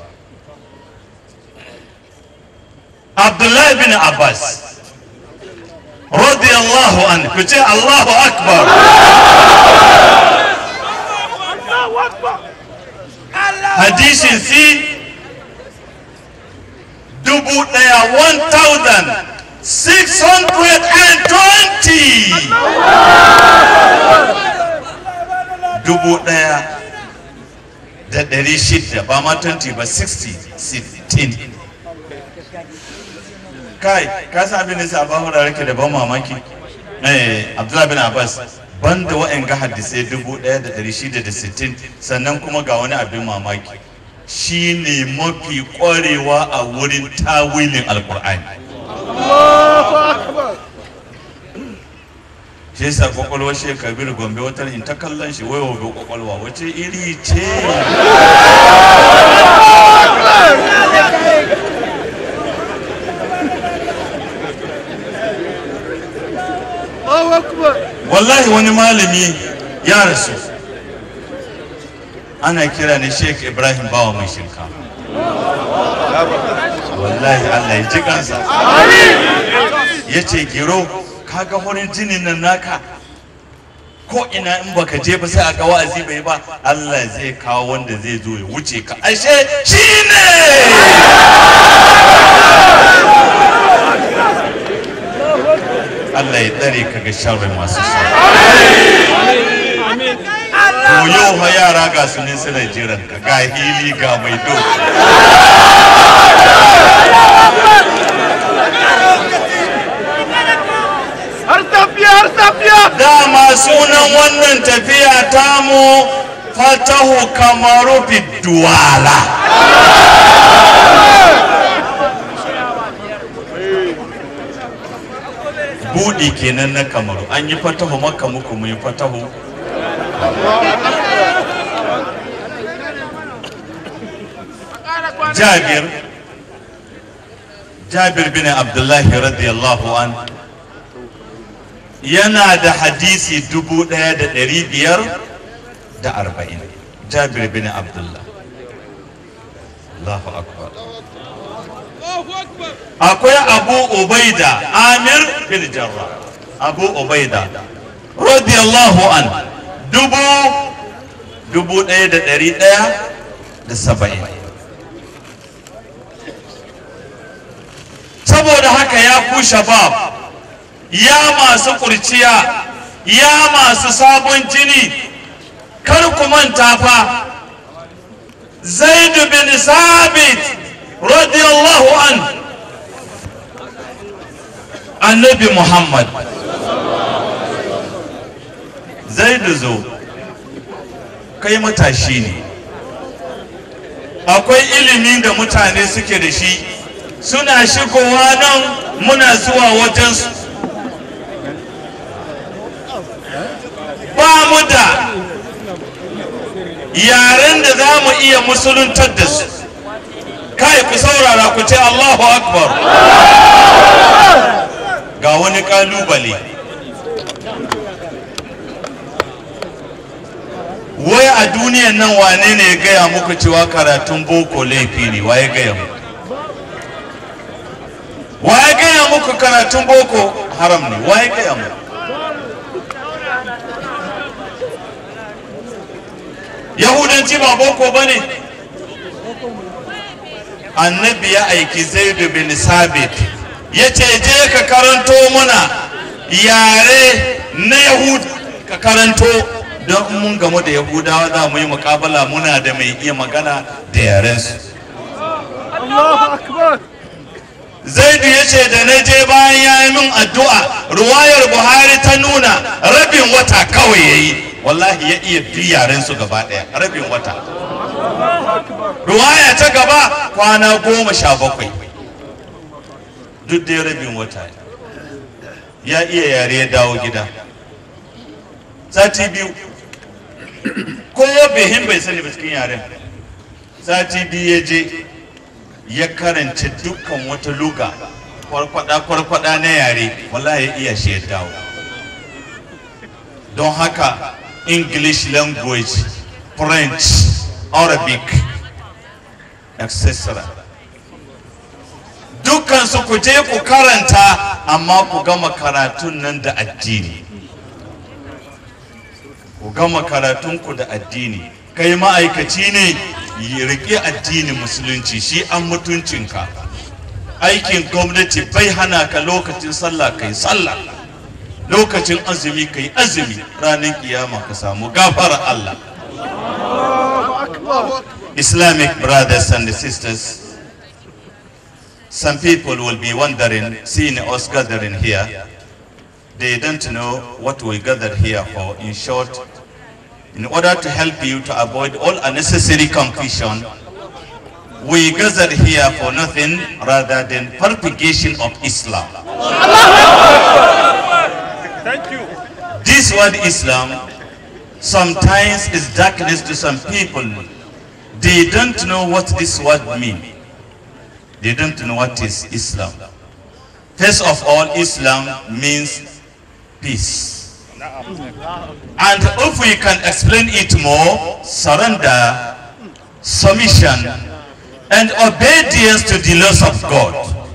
abdullahi bin abbas رضي الله عنه كتير الله أكبر حديث في دبو ديا 1620 dubu ɗaya da ɗari shida ba ma 20 ba 60 16 kai ka san abin da sa ba mu rake da ban mamaki eh Abdullahi bin Abbas banda wa'en ga hadisai dubu ɗaya da ɗari shida da sittin sannan kuma ga wani abin mamaki shi ne mafi ƙwarewa a wurin tawilin alkur'ani shi yasa kwakwalwar shi kabir gombe wata in ta kallon shi wai wabe kwakwalwa wace iri ce wallahi wani malami ya rasu ana kira ne sheik ibrahim bawa mai shinka wallahi allah ya ji kansa ya ce gero kaga horin jinin nan naka ko ina in baka je ba sai a ga wa'azi bai ba allah zai kawo wanda zai zo ya wuce ka ashe shi ne Allah ya tsare ka ga sharrin masu To yau fa yara ga su ne suna jiran ka ga hili ga mai do. har tafiya har tafiya Dama sunan wannan tafiya tamu fatahu kamaru biduwala. Buɗi kenan na kamaru an yi fatahu makka muku mun yi fatahu Jabir Jabir bin Abdullahi radiyallahu an yana da hadisi dubu ɗaya da ɗari biyar da arba'in jabir bin abdullah Allahu akbar akwai abu ubaida amir bin jarra abu ubaida radiyallahu an dubu dubu ɗaya da ɗari ɗaya da saba'in saboda haka ya ku shabab ya masu kurciya ya masu sabon jini kar ku manta fa zaid bin sabit radiyallahu an annabi muhammad zaid zo kai matashi ne akwai ilimin da mutane suke da shi suna shigowa nan muna zuwa wajensu ba mu da yaren da za mu iya musuluntar da su kai ku saurara ku ce allahu akbar ga wani kalubale wai a duniyan nan wane ne ya gaya muku cewa karatun boko laifi ne wa ya gaya muku wa ya gaya muku karatun boko haram ne wa ya gaya muku yahudanci ba boko ba ne annabi ya aiki zaidu bin sabit ya ce je ka karanto muna yare na yahud ka karanto don mun gamu da yahudawa za mu yi mukabala muna da mai iya magana da yarensu Allahu Akbar. zaidu ya ce da na je bayan ya yi min addu'a ruwayar buhari ta nuna rabin wata kawai ya yi wallahi ya iya bi yaren su gaba ɗaya rabin wata ruwaya ta gaba kwana goma sha bakwai duk dai rabin wata ya iya yare ya dawo gida sati biyu ko bihin bai sani ba cikin yaren sati biyu ya je ya karanta dukkan wata luga kwarkwada kwarkwada na yare wallahi ya iya shi ya dawo don haka english language french arabic etc dukkan su ku je ku karanta amma ku gama karatun nan da addini ku gama karatunku da addini kai ma'aikaci ne yi riƙe addinin musulunci shi an mutuncinka aikin gwamnati bai hana ka lokacin sallah kai sallah lokacin azumi kai azumi ranar kiyama ka samu gafara Allah Islamic brothers and sisters some people will be wondering seeing us gathering here they don't know what we gathered here for in short in order to help you to avoid all unnecessary confusion, we gathered here for nothing rather than propagation of Islam. Thank you. This word Islam sometimes is darkness to some people. They don't know what this word means. They don't know what is Islam. First of all, Islam means peace. And if we can explain it more, surrender, submission, and obedience to the laws of God.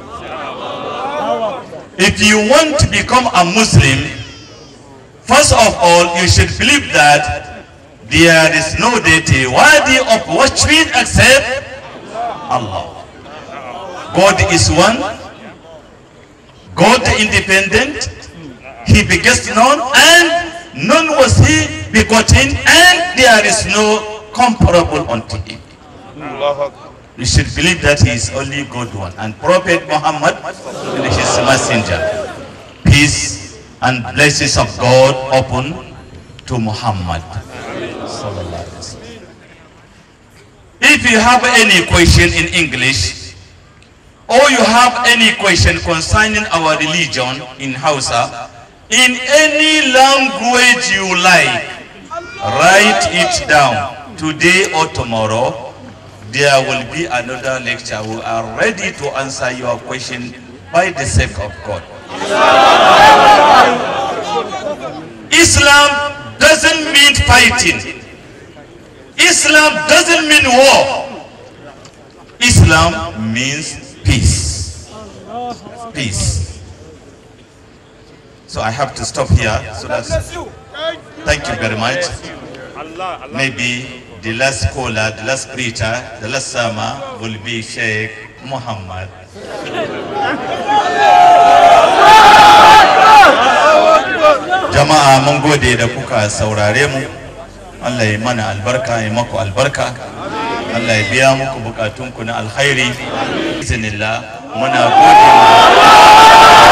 If you want to become a Muslim, first of all, you should believe that there is no deity worthy of worship except Allah. God is one, God independent, he begets none and none was he begotten and there is no comparable unto him. You should believe that he is only God one and Prophet Muhammad is his messenger. Peace and blessings of God upon to Muhammad. If you have any question in English or you have any question concerning our religion in Hausa, in any language you like, write it down today or tomorrow. There will be another lecture. We are ready to answer your question by the sake of God. Islam doesn't mean fighting. Islam doesn't mean war. Islam means peace. Peace. So I have to stop here. So that's, thank you very much. Allah, Allah. Maybe the last caller, the last preacher, the last sermon will be Sheikh Muhammad. Jama'a mun gode da kuka saurare mu. Allah ya mana albarka ya maku albarka. Allah ya biya muku bukatunku na alkhairi. Iznillah muna gode ma